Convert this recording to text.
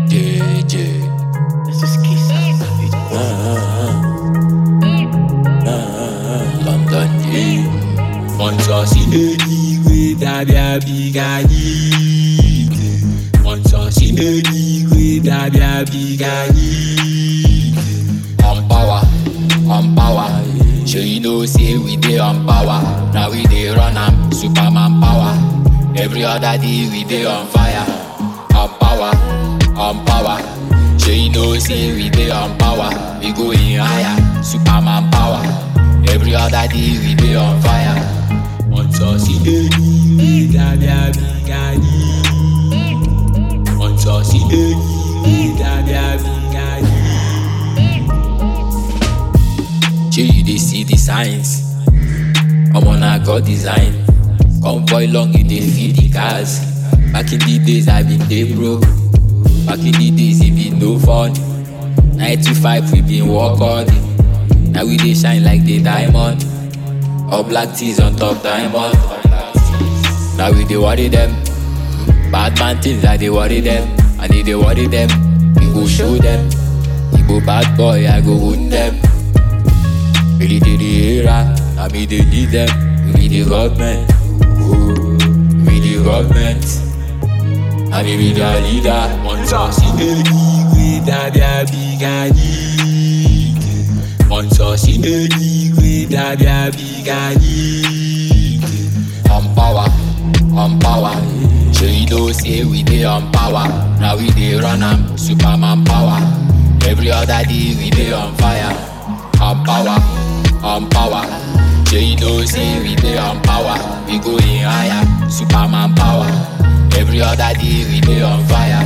JJ. This is Kisa. London G. Monsosi anyway, dabi abigani. Monsosi anyway, dabi abigani. On power, on power. Sure you know say we dey on power. Now we dey run am, Superman power. Every other day we dey on fire. On power, on power. Sure you know say we dey on power. We going higher, Superman power. Every other day we dey on fire. Monsosi anyway, dabi abigani. Monsosi anyway, dabi abigani. Shey you dey see the signs? Omo na God design. Convoy long you dey feel the cars. Back in the days I been dey broke. Back in the days e been no fun. Nine to five we been work hard. Now we dey shine like the diamond. All black tees on top diamond. Now we dey worry them. Bad man things I dey worry them. I need dey worry them. We go show them. Igbo bad boy I go wound them. Really dey the era, I me dey lead them. We be the government, oh, we the government. I me be the leader. Monsosi anyway, dabi abigani. Monsosi anyway, dabi abigani. On power, on power. Sure you know say we dey on power. Now we dey run am, Superman power. Every other day we dey on fire. On power, on power. Sure you know say we dey on power. We going higher, Superman power. Every other day we dey on fire.